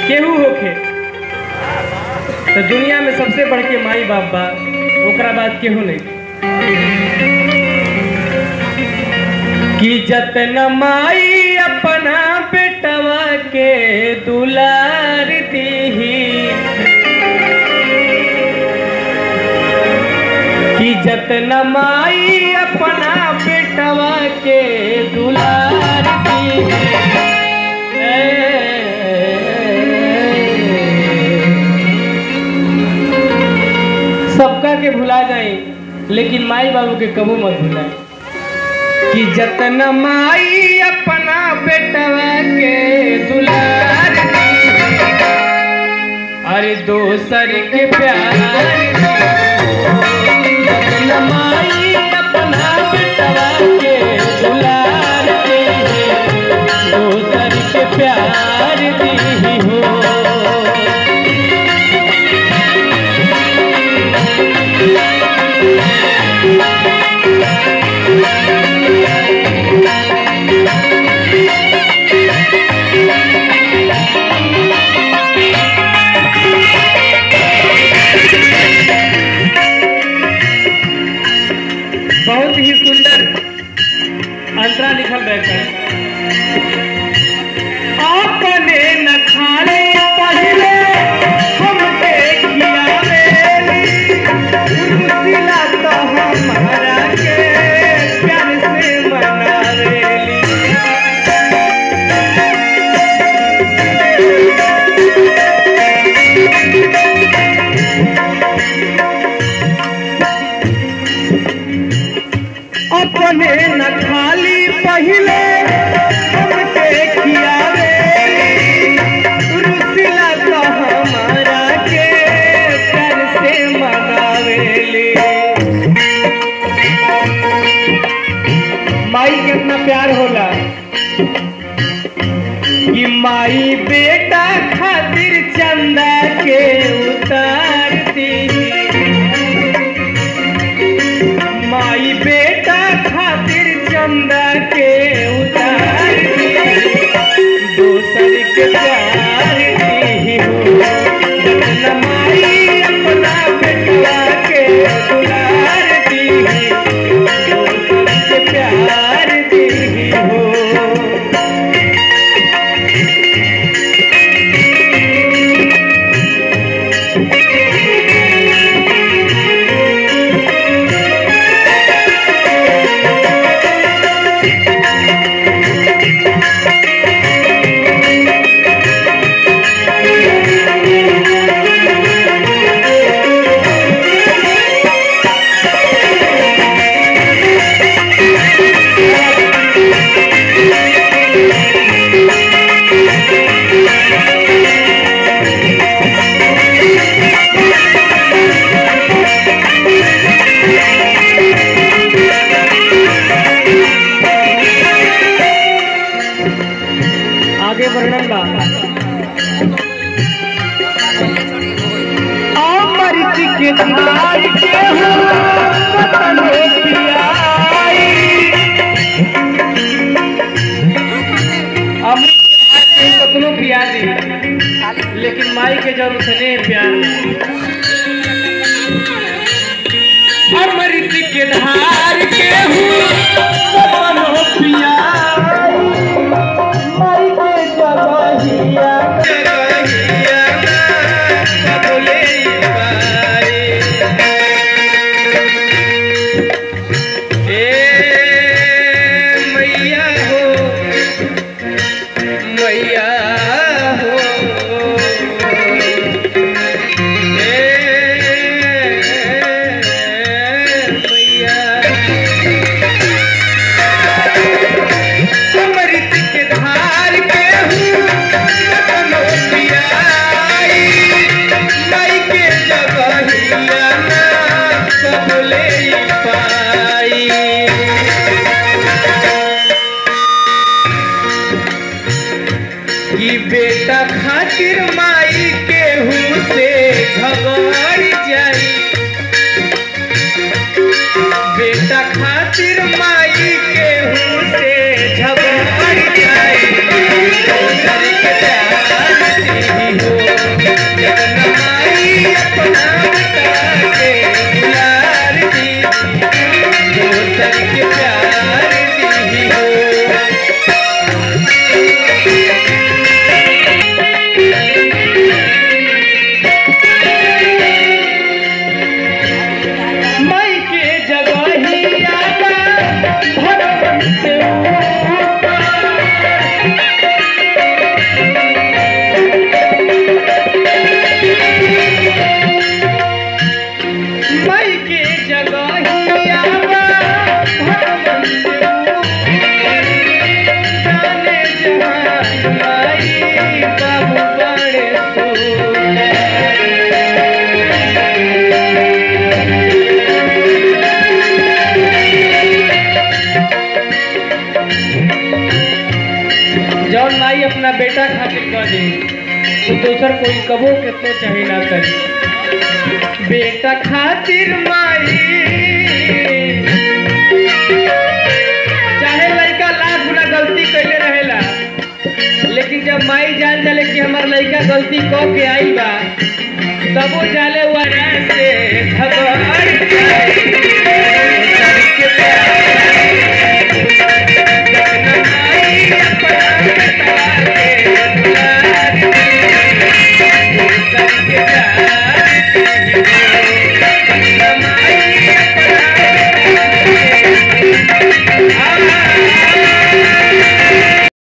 केहू होखे तो दुनिया में सबसे बढ़ के माई बाप बा ओकरा बाद केहू नहीं कि जतन माई अपना बेटवा के दुलार दीही कि जतन माई अपना बेटवा के दुलार दीही सबका के भुला जाई लेकिन माई बाबू के कबू मत भुलाए कि जतन माई अपना बेटवा के दुलार दी। अरे दोसर के प्यार दी। जतन माई अपना बेटवा के दुलार दी। दोसर के प्यार दी हो बहुत ही सुंदर अंतरा लिखल बैठा अपने न खाने पहले हमके खियावेली रुसिला तो हमारा के प्यार से मनावेली अपने न खाली पहले हमके खियावे रुसिला तो हमारा के प्यार से मनावेली माई के अपना प्यार होला कि माई बेटा खातिर चंदा के उतारती माई बेटा खातिर चंदा के उतार दी दोसर के प्यार दी हो जतन माई अपना बेटवा के दुलार दी दोसर के प्यार दी हो आगे वर्णन बा अमृत के धार के हो कतनो पियाई अमृत के धार के कतनो पिया दी लेकिन माई के जरूर स्नेह प्यार नहीं। अमृत के धार के हो कतनो पियाई माई के जगहिया जगहिया ना बोले पाए ए मैया हो मैया हो ए मैया अमृत के धार के हूँ कतनो पियाई माई के जगहिया ना कबले पाई कि बेटा खातिर माई के हूँ से झगड़ जाई बेटा खातिर माई के हूँ से झगड़ जाई दोसर के प्यार दी बाबू बड़े सोना जौन माई अपना बेटा खातिर कर दी तो दोसर कोई कबो कितनो चाहे ना करी बेटा खातिर माई चाहे लड़का लाख गुना गलती कैले रहेला लेकिन जब माई जान जाले कि हमार लड़का गलती क के आई बा तबो जाले वारा से भगवान